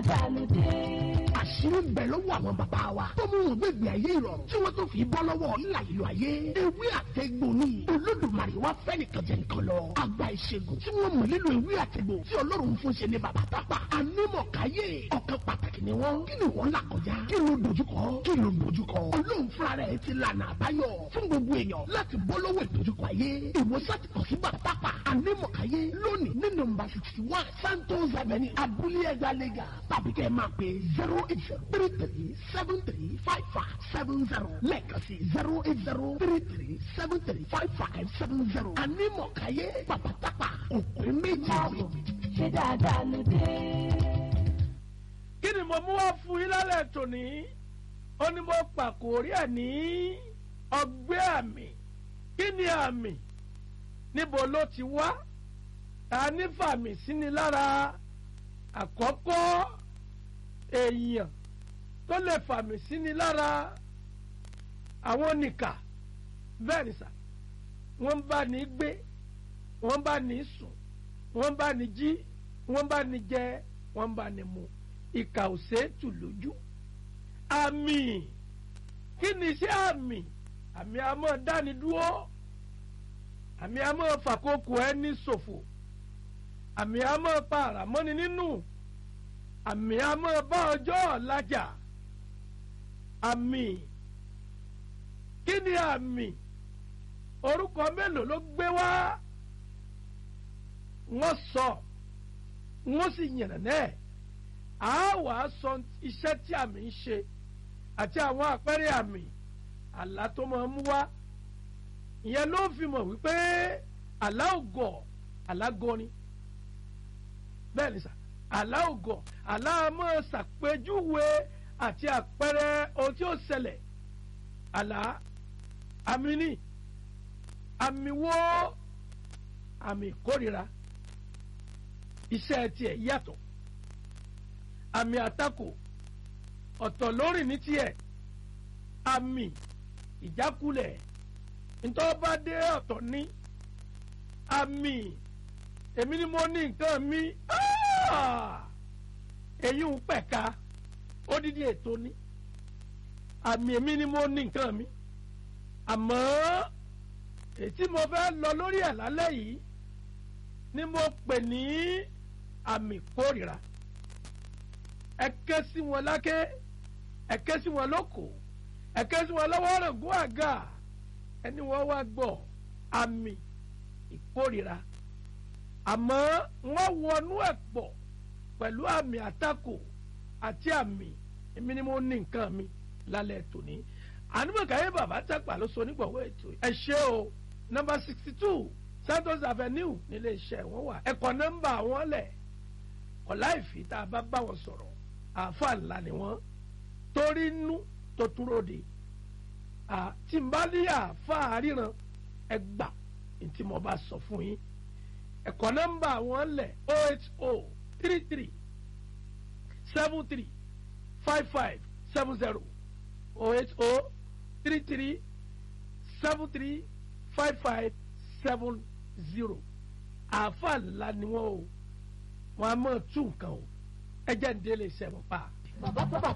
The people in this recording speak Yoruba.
dáadáa dé. àṣírí ń bẹ lọ́wọ́ àwọn bàbá wa tó mú wọn gbẹ̀gbẹ̀ ayé ìrọ̀rùn tí wọ́n tó fi bọ́ lọ́wọ́ ìlà ìlú ayé ewé àtẹ̀gbò ni olódùmarè wá fẹ́ nìkan jẹ nìkan lọ àgbà ìṣègùn tí wọ́n mọ̀ nílò ewé àtẹ̀gbò tí ọlọ́run fún ṣe ní bàbá tápà anímọ̀káyé ọ̀kan pàtàkì ni wọ́n kí ni wọ́n là kọjá kí ló dojúkọ kí ló dojúkọ ọlọ́run fúnra rẹ̀ ti lànà àbáyọ fún gbogbo èèyàn láti bọ́ lọ́wọ́ ìdojúkọ ayé ìwòsàn ti kàn sí bàbá tápà anímọ̀káyé lónìí ní nọ́mbà sixty one santos avenue abúlé ẹgbàá lẹ́gà tàbí kẹ́ ẹ máa pè zero eight zero three three seven three five five seven zero lẹ́ẹ̀kan sí zero eight zero three three seven three five five seven zero anímọ̀káyé bàbá tápà òpin méjì. ṣé dáadáa ló dé. kí ni mo mú wá fún yín lálẹ́ tòní ó ní mo pàkórí ẹ̀ ní ọgbẹ́ àmì kí ni àmì níbo ló ti wá ta ní fàmì sí ni lára àkọ́kọ́ èèyàn tó lè fàmì sí ni lára àwọn nìkà bẹ́ẹ̀ ni sà wọ́n bá ní gbé wọ́n bá ní sùn wọ́n bá ní jí wọ́n bá ní jẹ wọ́n bá ní mu ìkà ò ṣeétù lójú àmì kí ni iṣẹ́ àmì àmì àmọ́ dáni dúró àmì àmọ́ fàkókò ẹni ṣòfò àmì àmọ́ pa àràmọ́ni nínú àmì àmọ́ bá ọjọ́ ọ̀làjà àmì kí ni àmì orúkọ mélòó ló gbé wá wọ́n sọ wọ́n sì yànnà náà a wà á sọ iṣẹ́ tí àmì ń ṣe àti àwọn àpẹẹrẹ àmì àlá tó máa ń mú wá ìyẹn ló fi mọ̀ wípé àlá ògọ̀ àlá gọrin bẹ́ẹ̀ ni sà àlá ògọ̀ àlá máa ṣàpèjúwe àti àpẹẹrẹ ohun tí ó ṣẹlẹ̀ àlá àmì ni àmì wo àmì ìkórira iṣẹ́ tiẹ̀ yàtọ̀ àmì àtakò ọ̀tọ̀ lórí ní tiẹ̀ àmì ìjákulẹ̀ ntọ́ba dé ọ̀tọ̀ ní àmì èmi ni mo ní nǹkan mi èyí ń pẹ̀ka odidi ètò ní àmì èmi ni mo ní nǹkan mi àmọ́ ètí mo fẹ́ lọ lórí ẹ̀ lálẹ́ yìí ni mo pè ní àmì kórìíra ẹ ké sí wọn láké ẹ ké sí wọn lóko ẹ ké sí wọn lọ́wọ́ rògbò àga ẹni wọ́n wá gbọ́ àmì ìkórìíra àmọ́ wọ́n wọnú ẹ̀ pọ̀ pẹ̀lú àmì àtakò àti àmì èmi ni mo ní nǹkan mi lálẹ́ tòní ànúmọ̀káyé bàbá tàpá ló sọ nígbàwọ́ ètò ẹ ṣé o nọ́mbà sixty two santos avenue nílé iṣẹ́ wọn wà ẹ̀kọ́ nọ́mbà wọn lẹ̀ ọ̀la ìfì tá a bá bá wọn sọ̀rọ̀ àáfàá ńlá ni wọ́n torí inú tó túró de tí n bá ní àáfàá ríran ẹ gbà tí mo bá sọ fún yín ẹ̀kọ́ nọ́mbà wọn lẹ̀ o eight o three three seven three five five seven zero o eight o three three seven three five five seven zero àáfàá ńlá ni wọ́n o wọ́n á mọ̀ tún nǹkan o ẹ jẹ́ ń délé iṣẹ́ wọn pa. bàbá bàbá